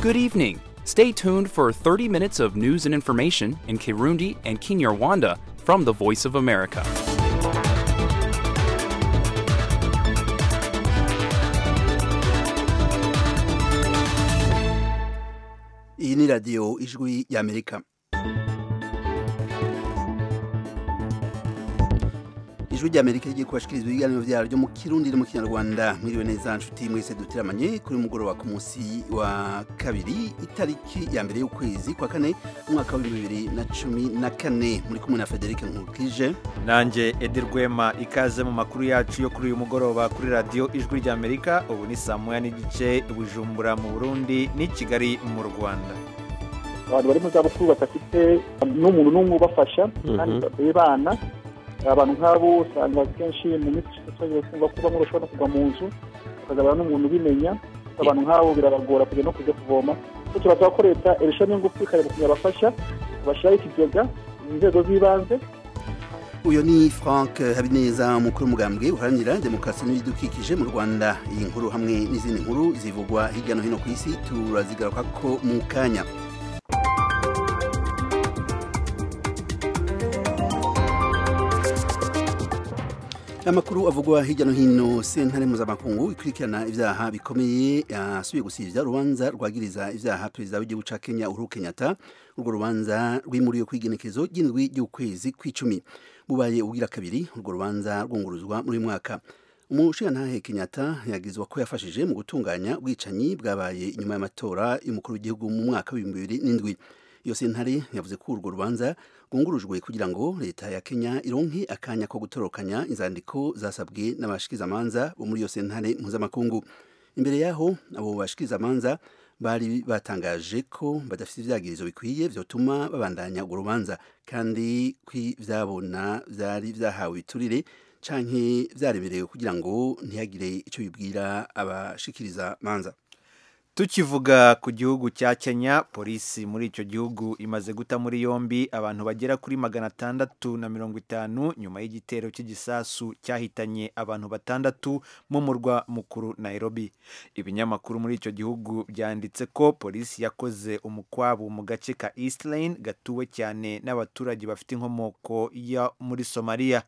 good evening. Stay tuned for 30 minutes of news and information in Kirundi and Kinyarwanda from the Voice of America. iyi ni radiyo ijwi y'amerika ijwi ry'amerika rigiye kubashikiriza ibiganiro byaro byo mu kirundi no mu kinyarwanda mwiriwe neza nshuti mwese dutiramanye kuri mugoroba ku munsi wa kabiri itariki ya mbere y'ukwezi kwa kane umwaka wa bibiri na cumi na kane muri kumwe na federic nkurikije nanjye edi rwema ikaze mu makuru yacu yo kuri uyu mugoroba kuri radiyo ijwi ry'amerika ubu ni saa moya n'igice bujumbura mu burundi n'i kigali mu rwanda abantu bari mu zabukuru badafite n'umuntu n'umwe ubafasha kandi bibana abantu nk'abo usanga kenshi mu minsi ishize usanga kuba nk'ubu bashobora no kuva mu nzu bakazabana n'umuntu ubimenya abantu nk'abo birabagora kujya no kujya kuvoma so turasaba ko leta irushaho n'ingufu ikareba ukuntu yabafasha bashyiraho ikigega mu nzego z'ibanze uyu ni frank habineza umukuru w'umugambwe uharanira demokarasi n'ibidukikije mu rwanda iyi nkuru hamwe n'izindi nkuru zivugwa hirya no hino ku isi turazigaruka ko mu kanya amakuru avugwa hirya no hino sentare mpuzamakungu ikurikirana ibyaha bikomeye yasubiye gusibya urubanza rwagiriza ibyaha perezida w'igihugu cya kenya uhuru kenyatta urwo rubanza rwimuriwe ku igenekezo ry'indwi ry'ukwezi kw'icumi bubaye ugira kabiri urwo rubanza rwunguruzwa muri uyu mwaka umushingantahe kenyatta yagirizwa ko yafashije mu gutunganya ubwicanyi bwabaye nyuma y'amatora y'umukuru w'igihugu mu mwaka w'ibihumbi bibiri n'indwi iyo sentare yavuze ko urwo rubanza rwungurujwe kugira ngo leta ya kenya ironke akanya ko gutorokanya inzandiko zasabwe n'abashikirizamanza bo muri iyo sentare mpuzamakungu imbere y'aho abo bashikirizamanza bari batangaje ko badafite ibyagirizo bikwiye byotuma babandanya urwo rubanza kandi ko ibyabona byari byahawe ibiturire canke byareberewe kugira ngo ntihagire icyo bibwira abashikirizamanza tukivuga ku gihugu cya kenya polisi muri icyo gihugu imaze guta muri yombi abantu bagera kuri magana atandatu na mirongo itanu nyuma y'igitero cy'igisasu cyahitanye abantu batandatu mu murwa mukuru nairobi ibinyamakuru muri icyo gihugu byanditse ko polisi yakoze umukwabu mu gace ka east lane gatuwe cyane n'abaturage bafite inkomoko yo muri somaliya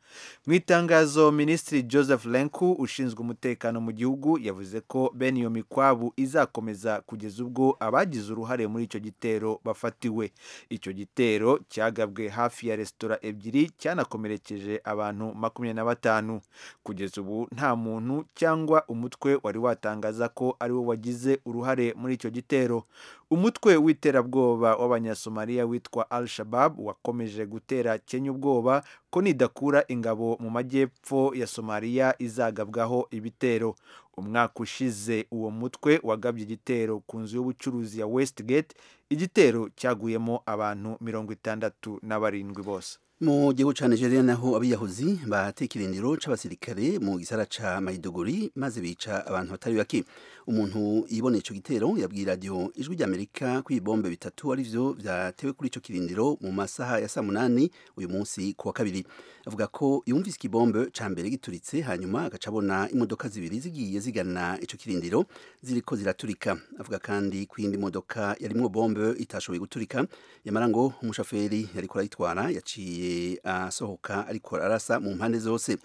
mu itangazo minisitiri joseph lenku ushinzwe umutekano mu gihugu yavuze ko bene iyo mikwabu izakomeza kugeza ubwo abagize uruhare muri icyo gitero bafatiwe icyo gitero cyagabwe hafi ya resitora ebyiri cyanakomerekeje abantu makumyabiri na batanu kugeza ubu nta muntu cyangwa umutwe wari watangaza ko ari wo wagize uruhare muri icyo gitero umutwe w'iterabwoba w'abanyasomaliya witwa al shabab wakomeje gutera kenya ubwoba ko nidakura ingabo mu majyepfo ya somaliya izagabwaho ibitero umwaka ushize uwo mutwe wagabye igitero ku nzu y'ubucuruzi ya westigate igitero cyaguyemo abantu mirongo itandatu na barindwi bose mu gihugu cya nigeria naho abiyahuzi batekirindiro c'abasirikare mu gisara ca mayiduguri maze bica abantu batari bake umuntu yiboneye ico gitero yabwiye radiyo ijwi ry'amerika ko ibibombe bitatu arivyo vyatewe kuri ico kirindiro mu masaha ya saa munani uyu munsi ku wa kabiri avuga ko yumvise ikibombe ca mbere gituritse hanyuma agaca abona imodoka zibiri zigiye zigana ico kirindiro ziriko ziraturika avuga kandi ko iyindi modoka yarimwo bombe itashoboye guturika yamara ngo umushoferi yariko arayitwara yaciye asohoka ariko arasa mu mpande zose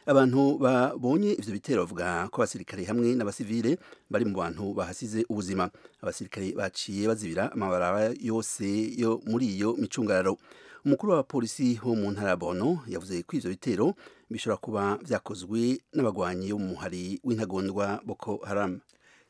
abantu babonye ivyo bitero bavuga ko abasirikare hamwe n'abasivile bari mu bantu bahasize ubuzima abasirikare baciye bazibira amabaraba yose yo muri iyo micungararo umukuru wa polisi wo mu ntara ya Borno yavuze ko ivyo bitero bishobora kuba vyakozwe n'abagwanyi bo mu muhari w'intagondwa Boko Haram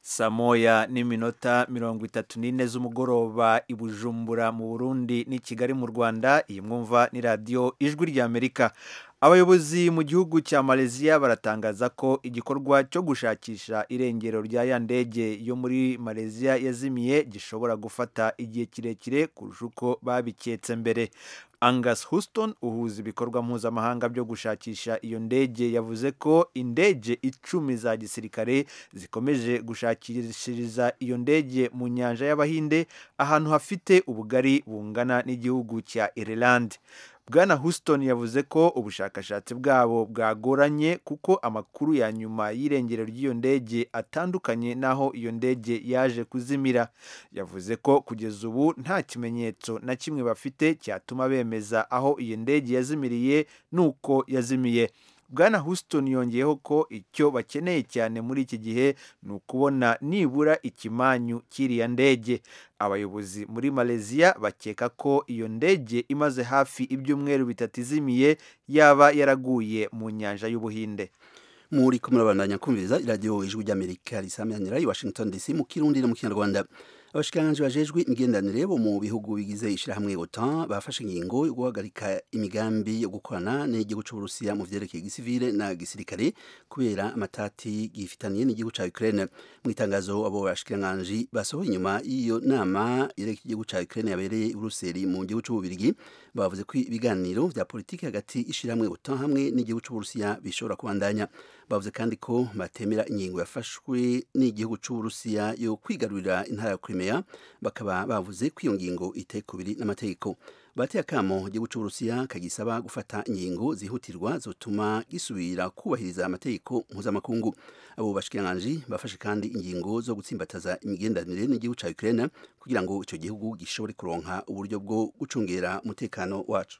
saa moya n'iminota mirongo itatu n'ine z'umugoroba i bujumbura mu burundi n'i kigali mu rwanda iyi mwumva ni radiyo ijwi ry'amerika abayobozi mu gihugu cya malaysia baratangaza ko igikorwa cyo gushakisha irengero rya ya ndege yo muri malaysia yazimiye gishobora gufata igihe kirekire kurusha uko babiketse mbere angus houston uhuza ibikorwa mpuzamahanga byo gushakisha iyo ndege yavuze ko indege icumi za gisirikare zikomeje gushakishiriza iyo ndege mu nyanja y'abahinde ahantu hafite ubugari bungana n'igihugu cya ireland bwana houston yavuze ko ubushakashatsi bwabo bwagoranye kuko amakuru ya nyuma y'irengero ry'iyo ndege atandukanye n'aho iyo ndege yaje kuzimira yavuze ko kugeza ubu nta kimenyetso na kimwe bafite cyatuma bemeza aho iyo ndege yazimiriye n'uko yazimiye bwana houston yongeyeho ko icyo bakeneye cyane muri iki gihe ni ukubona nibura ikimanyu cy'iriya ndege abayobozi muri malaysia bakeka ko iyo ndege imaze hafi ibyumweru bitatu izimiye yaba yaraguye mu nyanja y'ubuhinde muri ko murabandanya kumviriza iradiyo ijwi ry'amerika risamyanira i washington dc mu kirundi no mu kinyarwanda abashikiranganje bajejwe imigenderanire bo mu bihugu bigize ishyirahamwe OTAN bafashe ingingo yo guhagarika imigambi yo gukorana n'igihugu cy'uburusiya mu vyerekeye gisivile na gisirikare kubera amatati gifitaniye n'igihugu ca ukraine mu itangazo abo bashikiranganje basohoye inyuma y'iyo nama yerekeye igihugu ca ukraine yabereye i buruseli mu gihugu c'ububirigi bavuze ko ibiganiro vya politiki hagati y'ishyirahamwe OTAN hamwe n'igihugu c'uburusiya bishobora kubandanya bavuze kandi ko batemera ingingo yafashwe n'igihugu cy'uburusiya yo kwigarurira intara ya Crimea bakaba bavuze ko iyo ngingo itekubiri n'amategeko bateye akamo igihugu cy'uburusiya kagisaba gufata ingingo zihutirwa zotuma gisubira kubahiriza amategeko mpuzamakungu abo bashikiranganje bafashe kandi ingingo zo gutsimbataza imigenderanire n'igihugu cya Ukraine kugira ngo icyo gihugu gishobore kuronka uburyo bwo gucungera umutekano wacu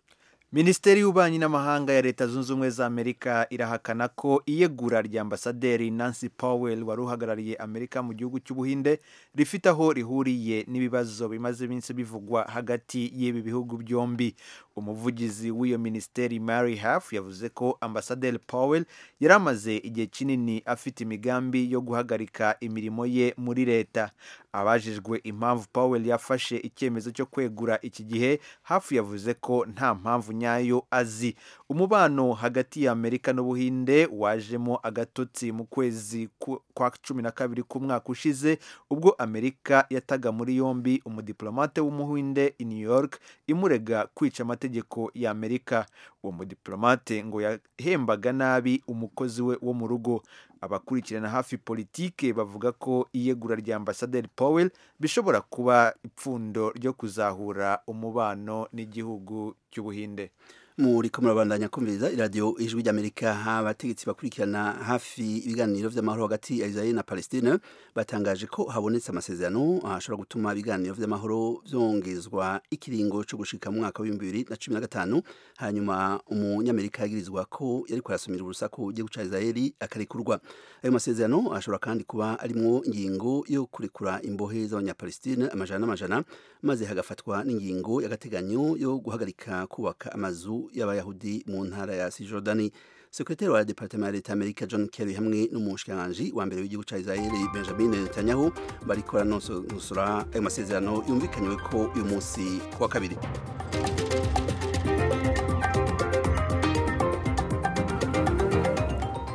minisiteri y'ububanyi n'amahanga ya leta zunze ubumwe za amerika irahakana ko iyegura rya ambasaderi nancy powell wari uhagarariye amerika mu gihugu cy'ubuhinde rifite aho rihuriye n'ibibazo bimaze iminsi bivugwa hagati y'ibi bihugu byombi umuvugizi w'iyo minisiteri mary haf yavuze ko ambasaderi powell yari amaze igihe kinini afite imigambi yo guhagarika imirimo ye muri leta abajijwe impamvu powell yafashe icyemezo cyo kwegura iki gihe hafu yavuze ko nta mpamvu nyayo azi umubano hagati ya amerika n'ubuhinde wajemo agatotsi mu kwezi kwa cumi na kabiri k'umwaka ushize ubwo amerika yataga muri yombi umudiplomate w'umuhinde i new york imurega kwica amategeko ya amerika uwo mudiplomate ngo yahembaga nabi umukozi we wo mu rugo abakurikirana hafi politike bavuga ko iyegura rya ambasaderi powell bishobora kuba ipfundo ryo kuzahura umubano n'igihugu cy'ubuhinde muri ko murabandanya kumviriza iradiyo ijwi ry'amerika abategetsi bakurikirana hafi ibiganiro vy'amahoro hagati ya israel na palestine batangaje ko habonetse amasezerano ashobora gutuma ibiganiro vy'amahoro vyongezwa ikiringo co gushika mu mwaka w'ibihumbi bibiri na cumi na gatanu hanyuma umunyamerika yagirizwa ko yariko arasumira urusaku igihugu ca israeli akarekurwa ayo masezerano ashobora kandi kuba arimwo ingingo yo kurekura imbohe z'abanyapalestine amajana n'amajana maze hagafatwa n'ingingo y'agateganyo yo guhagarika kubaka amazu y'abayahudi mu ntara ya sijodani sekretari wa departema ya leta amerika john kerry hamwe n'umushikiranganji wa mbere w'igihugu ca israeli benjamin netanyahu barikora nosora ayo masezerano yumvikanywe ko uyu munsi kuwa kabiri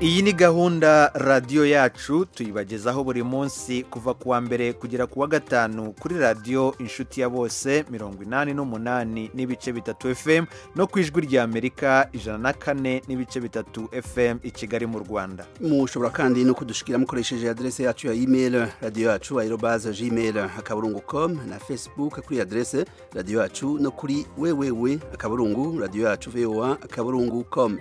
iyi ni gahunda radiyo yacu tuyibagezaho buri munsi kuva ku wa mbere kugera ku wa gatanu kuri radiyo inshuti ya bose mirongo inani n'umunani n'ibice bitatu fm no ku ijwi rya amerika ijana na kane n'ibice bitatu fm i kigali mu rwanda mushobora kandi no kudushikira mukoresheje aderese yacu ya email radiyo yacu aerobaze gmail akaburungu com na facebook kuri aderese radiyo yacu no kuri wewewe akaburungu radiyo yacu voa akaburungu com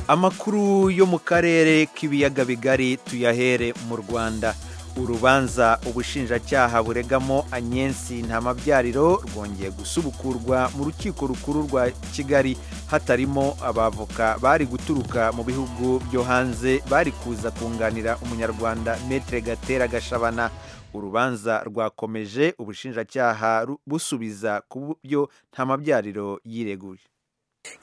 amakuru yo mu karere k'ibiyaga bigari tuyahere mu rwanda urubanza ubushinjacyaha buregamo anyensi ntamabyariro rwongeye gusubukurwa mu rukiko rukuru rwa kigali hatarimo abavoka bari guturuka mu bihugu byo hanze bari kuza kunganira umunyarwanda metre gatera gashabana urubanza rwakomeje ubushinjacyaha busubiza ku byo ntamabyariro yireguye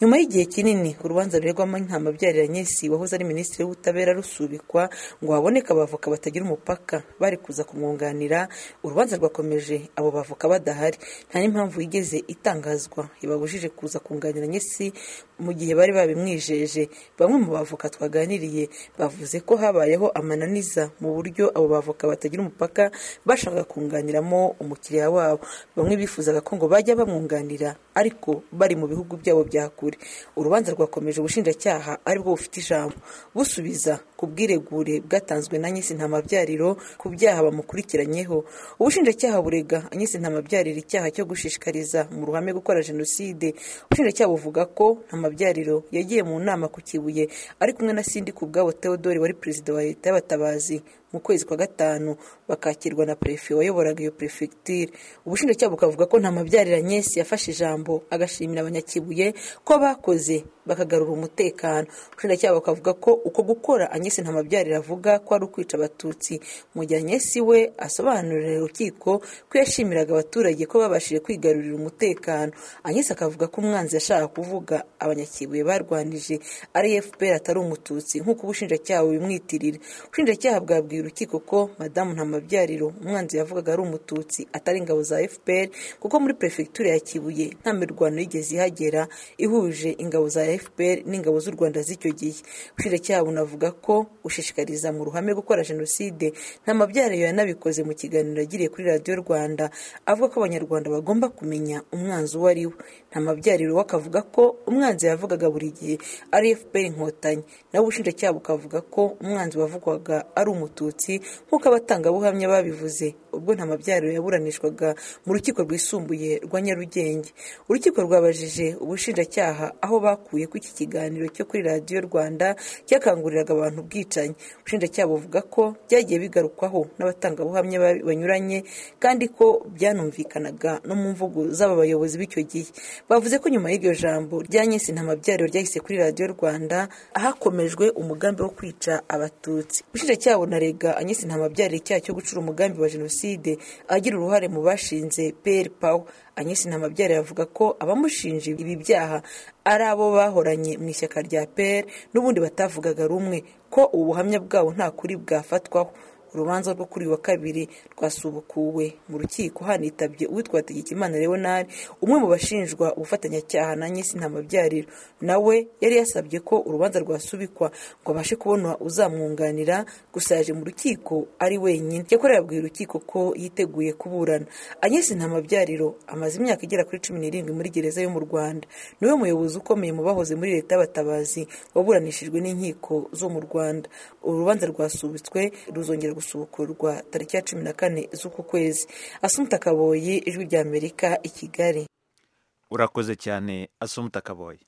nyuma y'igihe kinini urubanza ruregwamo ntamabyarira nyesi wahoze ari minisitiri w'ubutabera rusubikwa ngo haboneke abavoka batagira umupaka bari kuza kumwunganira urubanza rwakomeje abo bavoka badahari nta n'impamvu yigeze itangazwa ibabujije kuza kunganira nyesi mu gihe bari babimwijeje bamwe mu bavoka twaganiriye bavuze ko habayeho amananiza mu buryo abo bavoka batagira umupaka bashakaga kunganiramo umukiriya wabo bamwe bifuzaga ko ngo bajya bamwunganira ariko bari mu bihugu byabo bya kure urubanza rwakomeje ubushinjacyaha aribwo bufite ijambo busubiza ku bwiregure bwatanzwe na nyisi ntamabyariro ku byaha bamukurikiranyeho ubushinjacyaha burega nyisi ntamabyariro icyaha cyo gushishikariza mu ruhame gukora jenoside ubushinjacyaha buvuga ko ntamabyariro yagiye mu nama ku kibuye ari kumwe na sindi ku bwabo theodore wari perezida wa leta y'abatabazi mu kwezi kwa gatanu bakakirwa na perefe wayoboraga iyo perefegitire ubushinjacyaha bukavuga ko nta mabyarira nyesi yafashe ijambo agashimira abanyakibuye ko bakoze bakagarura umutekano ubushinjacyaha bukavuga ko uko gukora anyesi nta mabyarira avuga ko ari ukwica abatutsi mu gihe anyesi we asobanurira urukiko ko yashimiraga abaturage ko babashije kwigarurira umutekano anyesi akavuga ko umwanzi yashaka kuvuga abanyakibuye barwanije ari fpr atari umututsi nk'uko ubushinjacyaha bubimwitirira ubushinjacyaha bwabwiye urukiko ko madamu ntamabyariro umwanzi yavugaga ari umututsi atari ingabo za fpr kuko muri perefegitura ya kibuye nta mirwano yigeze ihagera ihuje ingabo za fpr n'ingabo z'u rwanda z'icyo gihe ubushinjacyaha bunavuga ko ushishikariza mu ruhame gukora jenoside ntamabyariro yanabikoze mu kiganiro yagiriye kuri radiyo rwanda avuga ko abanyarwanda bagomba kumenya umwanzi uwo ari we ntamabyariro we akavuga ko umwanzi yavugaga buri gihe ari fpr inkotanyi nawe ubushinjacyaha bukavuga ko umwanzi wavugwaga ari umututsi nk'uko abatangabuhamya babivuze ubwo nta mabyariro yaburanishwaga mu rukiko rwisumbuye rwa nyarugenge urukiko rwabajije ubushinjacyaha aho bakuye ko iki kiganiro cyo kuri radiyo rwanda cyakanguriraga abantu ubwicanyi ubushinjacyaha buvuga ko byagiye bigarukwaho n'abatangabuhamya banyuranye kandi ko byanumvikanaga no mu mvugo z'aba bayobozi b'icyo gihe bavuze ko nyuma y'iryo jambo rya nyinshi nta mabyariro ryahise kuri radiyo rwanda hakomejwe umugambi wo kwica abatutsi ubushinjacyaha bunarega anyesi nta mabyarire icyaha cyo gucura umugambi wa jenoside agira uruhare mu bashinze peri pawa anyesi nta mabyarire avuga ko abamushinja ibi byaha ari abo bahoranye mu ishyaka rya peri n'ubundi batavugaga rumwe ko ubu buhamya bwabo nta kuri bwafatwaho urubanza rwo kuri uyu wa kabiri rwasubukuwe mu rukiko hanitabye uwitwa hategekimana leonard umwe mu bashinjwa ubufatanyacyaha na nyesi ntamabyariro nawe yari yasabye ko urubanza rwasubikwa ngo abashe kubona uzamwunganira gusa yaje mu rukiko ari wenyine yakora yabwiye urukiko ko yiteguye kuburana anyesi ntamabyariro amaze imyaka igera kuri cumi n'irindwi muri gereza yo mu rwanda niwe muyobozi ukomeye mu bahoze muri leta y'abatabazi waburanishijwe n'inkiko zo mu rwanda urubanza rwasubitswe ruzongera gusubukurwa tariki ya cumi na kane z'uku kwezi asumuta kaboyi ijwi rya amerika i kigali urakoze cyane asumuta kaboyi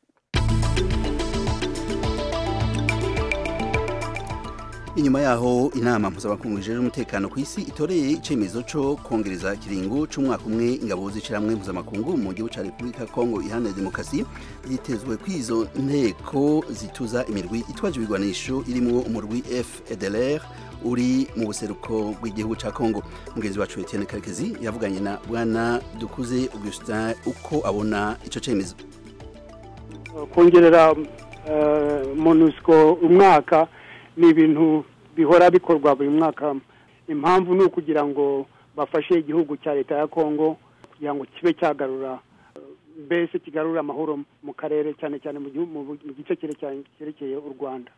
inyuma yaho inama mpuzamakungu ijejwe umutekano ku isi itoreye icyemezo cyo kongereza kiringo cy'umwaka umwe ingabo zicira hamwe mpuzamakungu mu gihugu cya repubulika kongo iharanira demokarasi yitezwe ko izo nteko zituza imirwi itwaje ibigwanisho irimo umurwi fdlr uri mu buseruko bw'igihugu cya kongo mugenzi wacu etienne karekezi yavuganye na bwana dukuze augustin uko abona icyo cyemezo kongerera monusco umwaka ni ibintu bihora bikorwa buri mwaka impamvu ni ukugira ngo bafashe igihugu cya leta ya kongo kugira ngo kibe cyagarura mbese kigarura amahoro mu karere cyane cyane mu gice cyerekeye u rwanda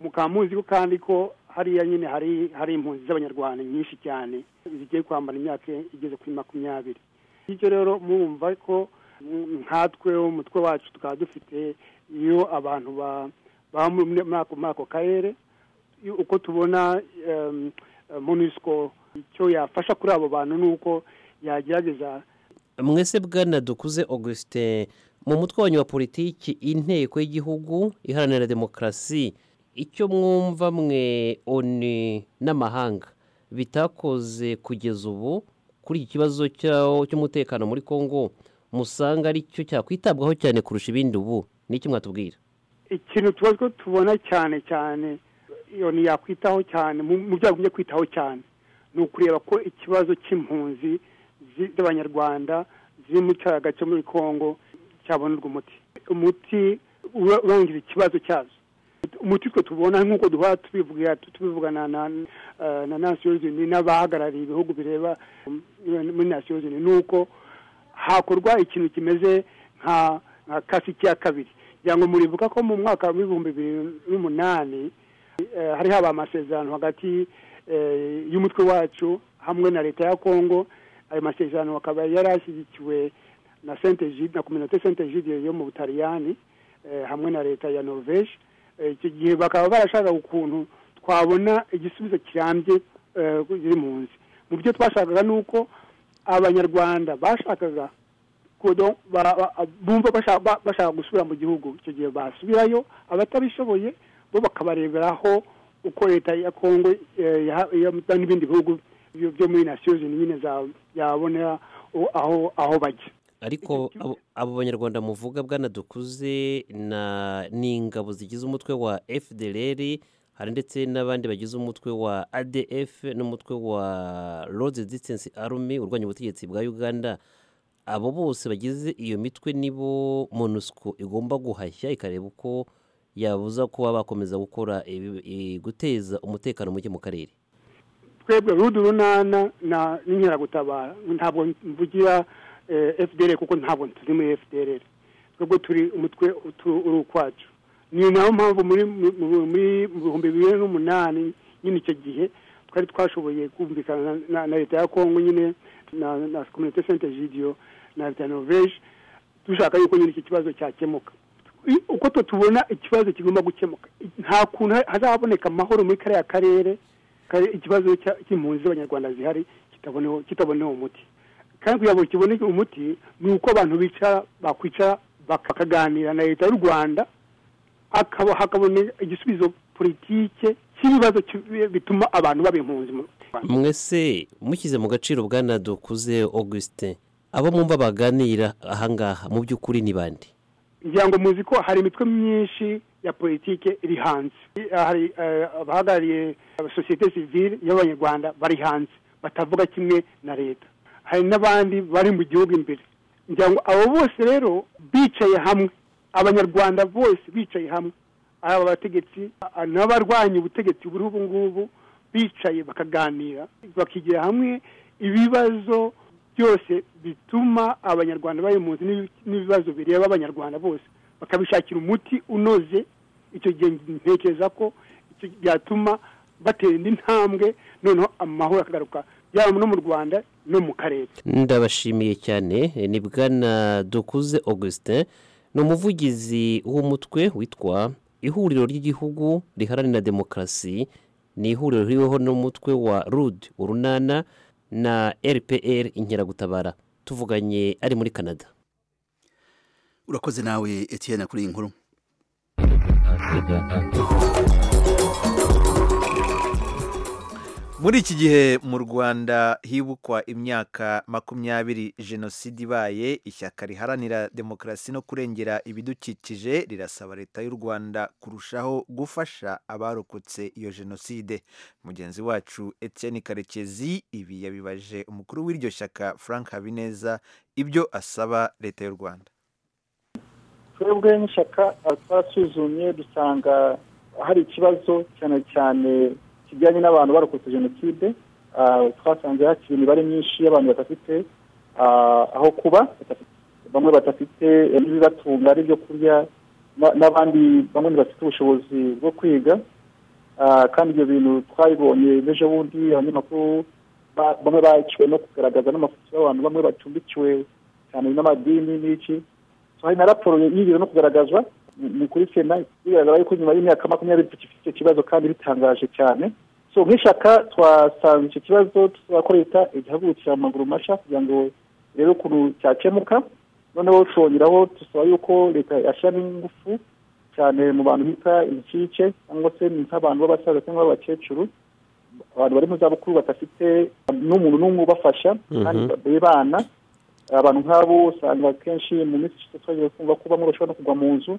mukaba muzi ko kandi ko hariya nyine hari hari impunzi z'abanyarwanda nyinshi cyane zigiye kwambara imyaka igeze kuri makumyabiri bityo rero murumva ko nkatwe umutwe wacu tukaba dufite iyo abantu baba muri ako karere uko tubona monusco icyo yafasha kuri abo bantu ni uko yagerageza mwese bwana dukuze augustin mu mutwe wanyu wa politiki inteko y'igihugu iharanira demokarasi icyo mwumva mwe oni n'amahanga bitakoze kugeza ubu kuri iki kibazo cy'umutekano muri congo musanga ari cyo cyakwitabwaho cyane kurusha ibindi ubu n'iki mwatubwira ikintu tuba tubona cyane cyane iyo yakwitaho cyane mu byo yagumye kwitaho cyane ni ukureba ko ikibazo cy'impunzi z'abanyarwanda ziri mu cyaga cyo muri congo cyabonerwa umuti umuti urangira ikibazo cyazo umuti twe tubona nk'uko duhora tubivuga tubivugana na na nasiyoni yunini n'abahagarariye ibihugu bireba muri nasiyoni yunini ni uko hakorwa ikintu kimeze nka kasiki ya kabiri kugira ngo muribuka ko mu mwaka w'ibihumbi bibiri n'umunani hari haba amasezerano hagati y'umutwe wacu hamwe na leta ya kongo ayo masezerano akaba yari ashyigikiwe na sentejide na kominote sentejide yo mu butaliyani hamwe na leta ya norvege icyo gihe bakaba barashaka ukuntu twabona igisubizo kirambye kiri mu nzi mu byo twashakaga ni uko abanyarwanda bashakaga bumva bashaka gusubira mu gihugu icyo gihe basubirayo abatabishoboye bo bakabareberaho uko leta ya kongo n'ibindi bihugu byo muri nasiyozi nyine yabonera aho bajya ariko abo banyarwanda muvuga bwanadukuze na n'ingabo zigize umutwe wa fdr hari ndetse n'abandi bagize umutwe wa adf n'umutwe wa road distance army urwanya ubutegetsi bwa uganda abo bose bagize iyo mitwe nibo monusco igomba guhashya ikareba uko yabuza kuba bakomeza gukora guteza umutekano muke mu karere twebwe rudu runana n'inkeragutabara ntabwo mvugira fdr kuko ntabwo turi muri fdr twebwe turi umutwe uri ukwacu ni nayo mpamvu muri bihumbi bibiri n'umunani nyine icyo gihe twari twashoboye kumvikana na leta ya kongo nyine na kominote sente jidiyo na leta ya norvege dushaka yuko nyine iki kibazo cyakemuka uko twe tubona ikibazo kigomba gukemuka nta kuntu hazaboneka amahoro muri kariya karere ikibazo cy'impunzi z'abanyarwanda zihari kitabonewe umuti kandi kugira ngo kiboneke umuti ni uko abantu bicara bakwicara bakaganira na leta y'u rwanda hakaboneka igisubizo politike cy'ibibazo bituma abantu baba impunzi mu rwanda mwese mushyize mu gaciro dukuze augustin abo mwumva baganira ahangaha mu by'ukuri ni bande ngira ngo muzi ko hari imitwe myinshi ya politike iri hanze hari abahagarariye sosiyete sivile y'abanyarwanda bari hanze batavuga kimwe na leta hari n'abandi bari mu gihugu imbere ngira ngo abo bose rero bicaye hamwe abanyarwanda bose bicaye hamwe ari abategetsi n'abarwanya ubutegetsi buriho ubu ngubu bicaye bakaganira bakigira hamwe ibibazo byose bituma abanyarwanda bari mu nzu n'ibibazo bireba abanyarwanda bose bakabishakira umuti unoze icyo gihe ntekereza ko byatuma batera indi ntambwe noneho amahoro akagaruka yaba no mu rwanda no mu karere ndabashimiye cyane ni bwana dukuze augustin ni umuvugizi w'umutwe witwa ihuriro ry'igihugu riharanira demokarasi ni ihuriro ririho n'umutwe wa rude urunana na rpr inkeragutabara tuvuganye ari muri canada urakoze nawe etienne kuri iyi nkuru muri iki gihe mu rwanda hibukwa imyaka makumyabiri jenoside ibaye ishyaka riharanira demokarasi no kurengera ibidukikije rirasaba leta y'u rwanda kurushaho gufasha abarokotse iyo jenoside mugenzi wacu etienne karekezi ibi yabibaje umukuru w'iryo shyaka frank habineza ibyo asaba leta y'u rwanda twebwe n'ishyaka twasuzumye dusanga hari ikibazo cyane cyane kijyanye n'abantu barokotse jenoside twasanze hakiri imibare myinshi y'abantu badafite aho kuba bamwe badafite n'ibibatunga ari ibyo kurya n'abandi bamwe ntibafite ubushobozi bwo kwiga kandi ibyo bintu twabibonye n'ejo bundi abanyamakuru bamwe baciwe no kugaragaza n'amafoto y'abantu bamwe bacumbikiwe cyane n'amadini n'iki hari na raporo y'ibiro no kugaragazwa ni kuri sena bigaragara yuko nyuma y'imyaka makumyabiri dufite icyo kibazo kandi bitangaje cyane so nk'ishyaka twasanze icyo kibazo tusaba ko leta igahagurukira mu maguru mashya kugira ngo irebe ukuntu cyakemuka noneho twongeraho dusaba yuko leta yashyiramo ingufu cyane mu bantu bita ibicike cyangwa se nk'abantu b'abasaza cyangwa b'abakecuru abantu bari mu zabukuru badafite n'umuntu n'umwe ubafasha kandi bana abantu nk'abo usanga akenshi mu minsi ishize twagiye kumva ko bamwe bashobora no kugwa mu nzu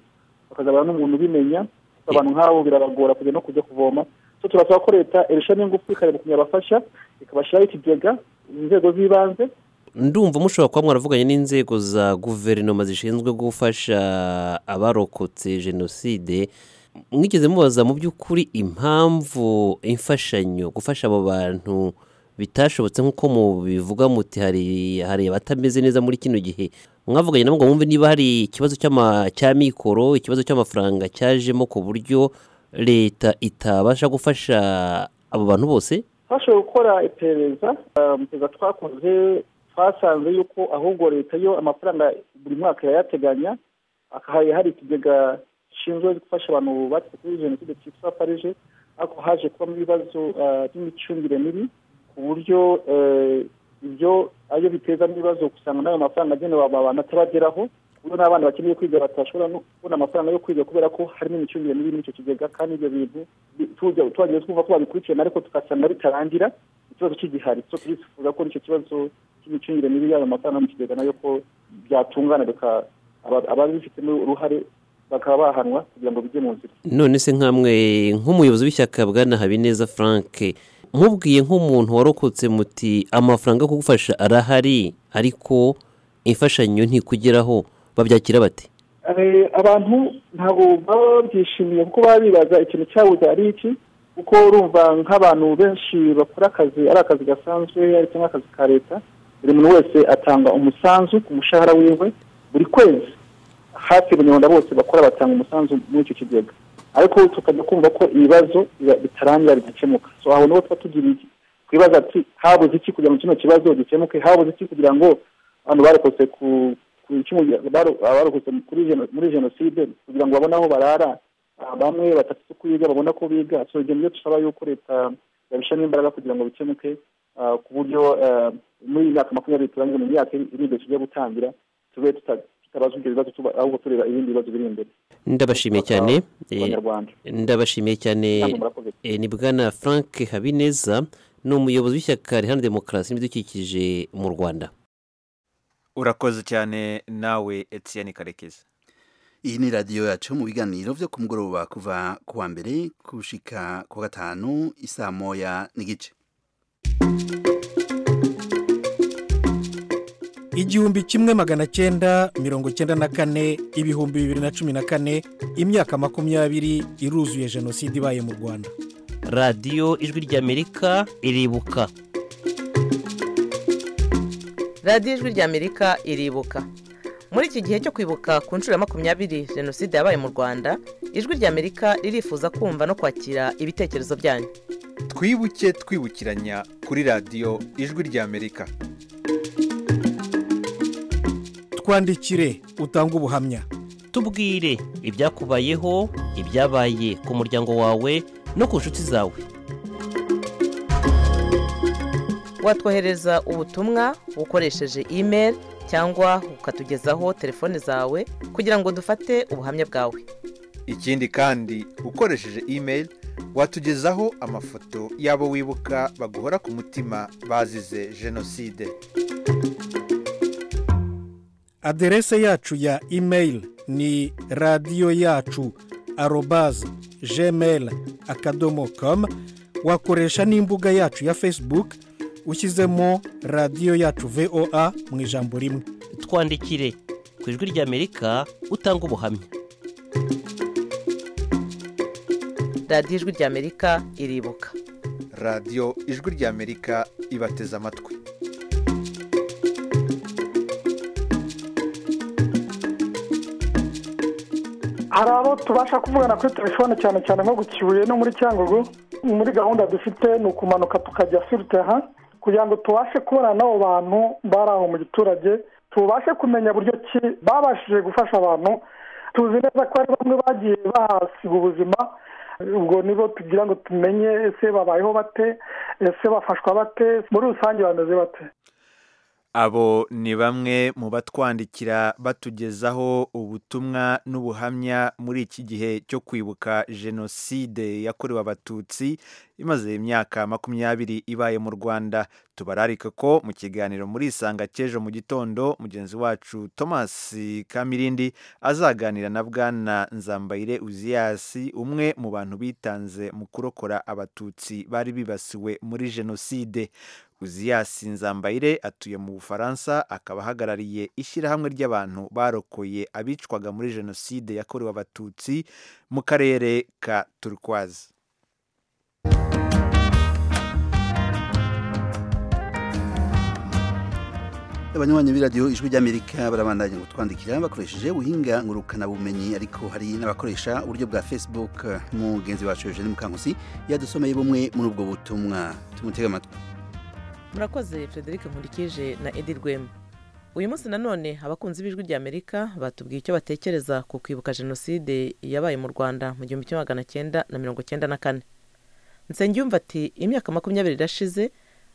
bakazabana n'umuntu ubimenya abantu nk'abo birabagora kujya no kujya kuvoma so turasaba ko leta irusha n'ingufu ikareba ukuntu yabafasha ikabashyiraho ikigega inzego z'ibanze ndumva mushobora kuba mwaravuganye n'inzego za guverinoma zishinzwe gufasha abarokotse jenoside mwigeze mubaza mu by'ukuri impamvu imfashanyo gufasha abo bantu bitashobotse nk'uko mubivuga muti hari hari abatameze neza muri kino gihe mwavuganye nabo ngo mwumve niba hari ikibazo cy'ama- cya mikoro ikibazo cy'amafaranga cyajemo ku buryo leta itabasha gufasha abo bantu bose twashoboye gukora iperereza ah, mu iperereza twakoze twasanze yuko ahubwo leta yo amafaranga buri mwaka irayateganya hari hari ikigega gishinzwe gufasha abantu bakize kuri jenoside cyitwa farije ariko haje kubamo ibibazo ah, by'imicungire mibi ku buryo eh, ibyo ayo bitezamo ibibazo usanga n'ayo mafaranga agenewe aba bantu atabageraho kuko n'abana bakeneye kwiga batashobora no kubona amafaranga yo kwiga kubera ko harimo imicungire mibi muri icyo kigega kandi ibyo bintu bi- tujya twagiye twumva ko babikurikirana ariko tugasanga bitarangira ikibazo kigihari so turifuza ko icyo kibazo cy'imicungire mibi y'ayo mafaranga yo mu kigega nayo ko byatungana bika- aba- ababifitemo uruhare bakaba bahanwa kugira ngo bijye mu nzira none se nkamwe nk'umuyobozi w'ishyaka bwana habineza frank mubwiye nk'umuntu warokotse muti amafaranga yo kugufasha arahari ariko imfashanyo ntikugeraho babyakira bate Eh, abantu ntabwo baba babyishimiye kuko baba bibaza ikintu cyabuze ari iki kuko urumva nk'abantu benshi bakora akazi ari akazi gasanzwe ari cyangwa akazi ka leta buri muntu wese atanga umusanzu ku mushahara wiwe buri kwezi hafi abanyarwanda bose bakora batanga umusanzu muri icyo kigega ariko tukajya kumva ko ibibazo biba- bitarangira bidakemuka so aho niho tuba tugiriye twibaza ati habuze iki kugira ngo kino kibazo gikemuke habuze iki kugira ngo abantu barokotse ku ku icumu baro- abarokotse kuri jeno- muri jenoside kugira ngo babone aho barara Ah, bamwe batafite uko biga babona ko biga so ibyo nibyo tusaba yuko leta yabishyiramo imbaraga kugira ngo bikemuke ah, ku buryo ah, muri iyi myaka makumyabiri turangije mu myaka iri iri imbere tugiye gutangira tube tuta- tutabazwa ibyo bibazo tuba- ahubwo tureba ibindi bibazo biri imbere ndabashimiye cyane ku eh, banyarwanda ndabashimiye cyane Namwe murakoze. eh, ni bwana frank habineza ni umuyobozi w'ishyaka riharanira demokarasi n'ibidukikije mu rwanda urakoze cyane nawe etiyeni karekezi iyi ni radiyo yacu mu biganiro byo ku mugoroba kuva ku wa mbere gushika ku wa gatanu isaa moya n'igice igihumbi kimwe magana cyenda mirongo cyenda na kane ibihumbi bibiri na cumi na kane imyaka makumyabiri iruzuye jenoside ibaye mu rwanda radiyo ijwi ry'amerika iribuka radiyo ijwi ry'amerika iribuka muri iki gihe cyo kwibuka ku nshuro ya makumyabiri jenoside yabaye mu rwanda ijwi ry'amerika ririfuza kumva no kwakira ibitekerezo byanyu twibuke twibukiranya kuri radiyo ijwi ry'amerika twandikire utange ubuhamya tubwire ibyakubayeho ibyabaye ku muryango wawe no ku nshuti zawe watwohereza ubutumwa ukoresheje imeri cyangwa ukatugezaho telefone zawe kugira ngo dufate ubuhamya bwawe ikindi kandi ukoresheje imeri watugezaho amafoto y'abo wibuka baguhora ku mutima bazize jenoside aderese yacu ya imeyili ni radiyo yacu arobaze gmail akadomo komu wakoresha n'imbuga yacu ya facebook ushyizemo radiyo yacu voa mu ijambo rimwe twandikire ku ijwi ry'amerika utanga ubuhamya radiyo ijwi ry'amerika iribuka radiyo ijwi ry'amerika ibateze amatwi hari abo tubasha kuvugana kuri telefone cyane cyane nko ku kibuye no muri cyangugu muri gahunda dufite ni ukumanuka tukajya filiteha kugira ngo tubashe kubona n'abo bantu bari aho mu giturage tubashe kumenya buryo ki babashije gufasha abantu tuzi neza ko hari bamwe bagiye bahasiga ubuzima ubwo nibo tugira ngo tumenye ese babayeho bate ese bafashwa bate muri rusange bameze bate abo ni bamwe mu batwandikira batugezaho ubutumwa n'ubuhamya muri iki gihe cyo kwibuka jenoside yakorewe abatutsi imaze imyaka makumyabiri ibaye mu rwanda tubararike ko mu kiganiro muri isanga cy'ejo mu gitondo mugenzi wacu thomas kamirindi azaganira na bwana nzambayire uziyasi umwe mu bantu bitanze mu kurokora abatutsi bari bibasiwe muri jenoside uziyasi nzambayire atuye mu bufaransa akaba ahagarariye ishyirahamwe ry'abantu barokoye abicwaga muri jenoside yakorewe abatutsi mu karere ka turukwazi abanywanyi b'iradiyo ijwi ry'amerika barabandanya gutwandikira bakoresheje ubuhinga ngurukanabumenyi ariko hari n'abakoresha uburyo bwa facebook mugenzi wacu eugene mukankusi yadusomeye bumwe muri ubwo butumwa tumutega amatwi murakoze frederic nkurikije na edi rwema uyu munsi nanone abakunzi b'ijwi ry'amerika batubwiye icyo batekereza ku kwibuka jenoside yabaye mu rwanda mu gihumbi kimwe magana cyenda na mirongo cyenda na kane nsengiyumva ati imyaka makumyabiri irashize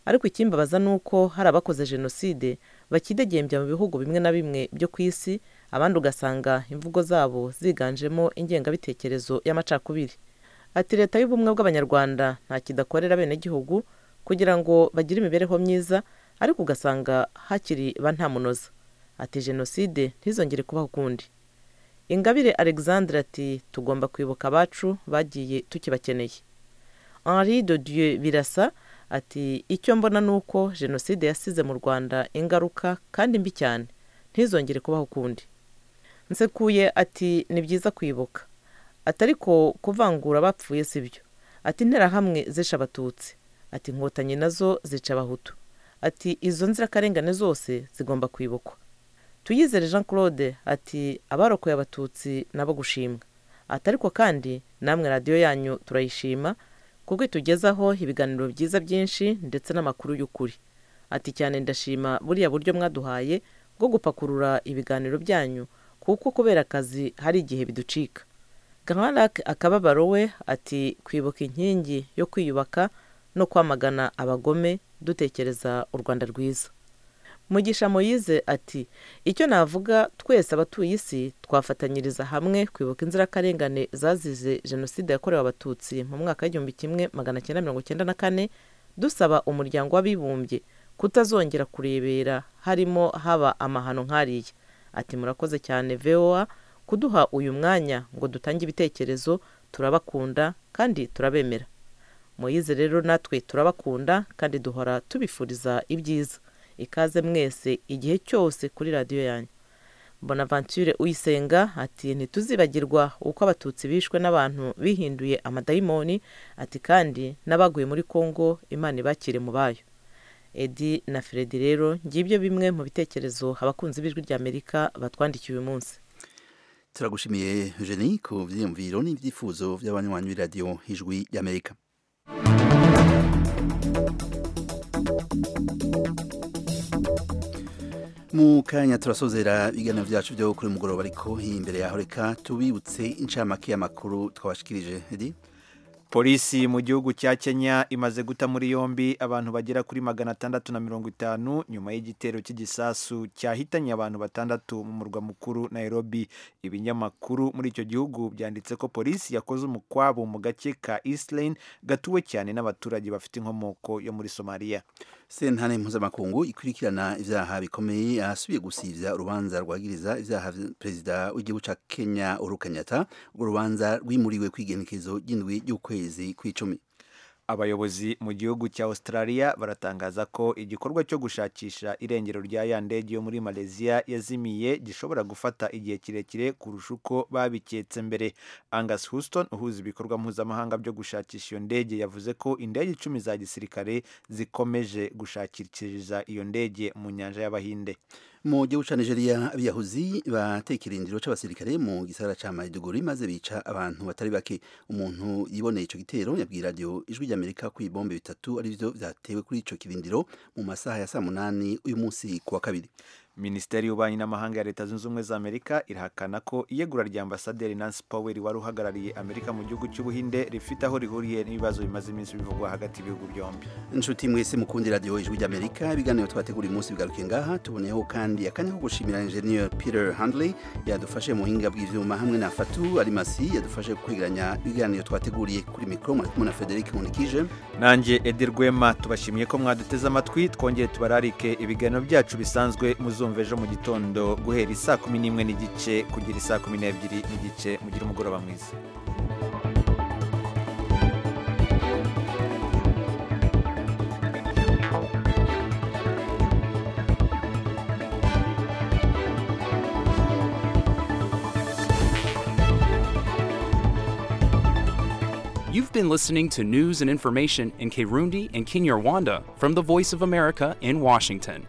ariko ikimbabaza ni uko hari abakoze jenoside bakidegembya mu bihugu bimwe na bimwe byo ku isi abandi ugasanga imvugo zabo ziganjemo ingengabitekerezo y'amacakubiri ati leta y'ubumwe bw'abanyarwanda nta kidakorera abenegihugu kugira ngo bagire imibereho myiza ariko ugasanga hakiri ba ntamunoza ati jenoside ntizongere kubaho ukundi ingabire alexandre ati tugomba kwibuka abacu bagiye tukibakeneye henri de dieu birasa ati icyo mbona ni uko jenoside yasize mu rwanda ingaruka kandi mbi cyane ntizongere kubaho ukundi nsekuye ati ni byiza kwibuka ati ariko kuvangura abapfuye si byo ati interahamwe zishe abatutsi ati inkotanyi nazo zica abahutu ati izo nzirakarengane zose zigomba kwibukwa tuyizere jean claude ati abarokoye abatutsi nabo gushimwa ati ariko kandi namwe radiyo yanyu turayishima kuko itugezaho ibiganiro byiza byinshi ndetse n'amakuru y'ukuri ati cyane ndashima buriya buryo mwaduhaye bwo gupakurura ibiganiro byanyu kuko kubera akazi hari igihe biducika gaharak akababaro we ati kwibuka inkingi yo kwiyubaka no kwamagana abagome dutekereza u rwanda rwiza mugisha moyize ati icyo navuga twese abatuye isi twafatanyiriza hamwe kwibuka inzirakarengane zazize jenoside yakorewe abatutsi mu mwaka w'igihumbi kimwe magana cyenda mirongo cyenda na kane dusaba umuryango w'abibumbye kutazongera kurebera harimo haba amahano nk'ariya ati murakoze cyane voa kuduha uyu mwanya ngo dutange ibitekerezo turabakunda kandi turabemera muyize rero natwe turabakunda kandi duhora tubifuriza ibyiza ikaze mwese igihe cyose kuri radiyo yanyu bonaventure uyisenga ati ntituzibagirwa uko abatutsi bishwe n'abantu bihinduye amadayimoni ati kandi n'abaguye muri congo imana ibakire mu bayo edi na feredi rero ngibyo bimwe mu bitekerezo abakunzi b'ijwi ry'amerika batwandikiye uyu munsi turagushimiye eugene ku byiyumviro n'ibyifuzo by'abanywanyi b'iradiyo ijwi ry'amerika mu kanya turasozera ibiganiro byacu byo kuri mugoroba ariko imbere yaho reka tubibutse inshamake y'amakuru twabashikirije polisi mu gihugu cya kenya imaze guta muri yombi abantu bagera kuri magana atandatu na mirongo itanu nyuma y'igitero cy'igisasu cyahitanye abantu batandatu mu murwa mukuru nairobi ibinyamakuru muri icyo gihugu byanditse ko polisi yakoze umukwabo mu gace ka east lane gatuwe cyane n'abaturage bafite inkomoko yo muri somaliya sentare mpuzamakungu ikurikirana ibyaha bikomeye yasubiye gusibya urubanza rwagiriza ibyaha perezida w'igihugu cya kenya uhuru kenyatta urwo rubanza rwimuriwe ku igenekerezo ry'indwi y'ukwezi kw'icumi abayobozi mu gihugu cya australia baratangaza ko igikorwa cyo gushakisha irengero rya ya ndege yo muri malaysia yazimiye gishobora gufata igihe kirekire kurusha uko babiketse mbere angus houston uhuza ibikorwa mpuzamahanga byo gushakisha iyo ndege yavuze ko indege icumi za gisirikare zikomeje gushakishiriza iyo ndege mu nyanja y'abahinde mu gihugu cya nigeria abiyahuzi batekera indiro cy'abasirikare mu gisagara cya maiduguri maze bica abantu batari bake umuntu yiboneye icyo gitero yabwiye radiyo ijwi ry'amerika ko ibibombe bitatu ari byo byatewe kuri icyo kirindiro mu masaha ya saa munani uyu munsi ku wa kabiri minisiteri y'ububanyi n'amahanga ya leta zunze ubumwe za amerika irahakana ko iyegura rya ambasaderi nancy powell wari uhagarariye amerika mu gihugu cy'ubuhinde rifite aho rihuriye n'ibibazo bimaze iminsi bivugwa hagati y'ibihugu byombi inshuti mwese mukundira radiyo ijwi ry'amerika ibiganiro twategura umunsi bigaruke ngaha tuboneyeho kandi akanya ko gushimira enjeniyeri peter handley yadufashe mu buhinga bw'ibyuma hamwe na fatu arimasi yadufashe kwegeranya ibiganiro twateguriye kuri mikoro mwari kumwe na frederic nkundikije nanjye edi rwema tubashimiye ko mwaduteze amatwi twongere tubararike ibiganiro byacu bisanzwe muzumva ejo mu gitondo guhera isaa kumi n'imwe n'igice kugera isaa kumi n'ebyiri n'igice mugire umugoroba mwiza You've been listening to news and information in Kirundi and Kinyarwanda from the Voice of America in Washington.